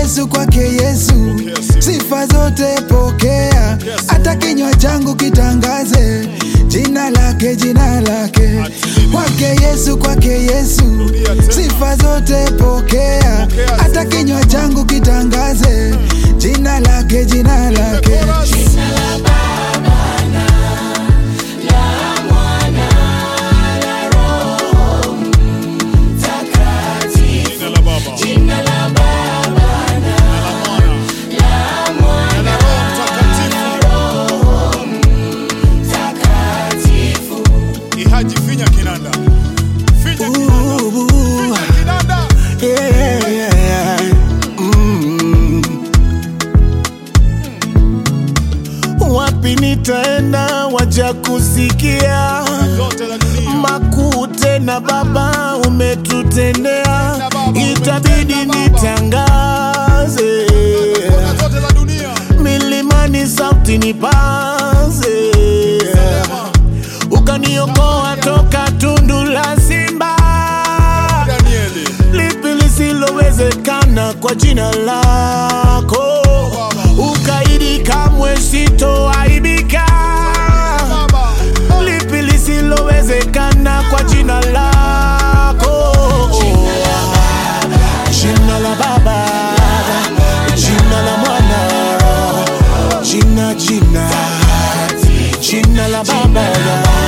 Yesu, kwake Yesu, sifa zote pokea, hata kinywa changu kitangaze jina lake, jina lake. Kwake Yesu, kwake Yesu, sifa zote pokea, hata kinywa changu kitangaze jina lake, jina lake. Jina la Baba. Jina la Mwana. Na Roho Mtakatifu. Ihaji finya kinanda. Finya kinanda. Finya kinanda. Yeah, yeah. Mm. Wapi nitaenda waja kusikia Zote za dunia. makuu tena Baba umetutendea, itabidi nitangaze Kona zote za dunia. milimani, sauti nipaze, ukaniokoa toka tundu la simba. Danieli. lipi lisilowezekana kwa jina lako, ukaidi kamwe sitoaibika. Baba. Lipi lisilowezekana kwa jina lako, jina la Baba, jina la Mwana, jina jina jina la Baba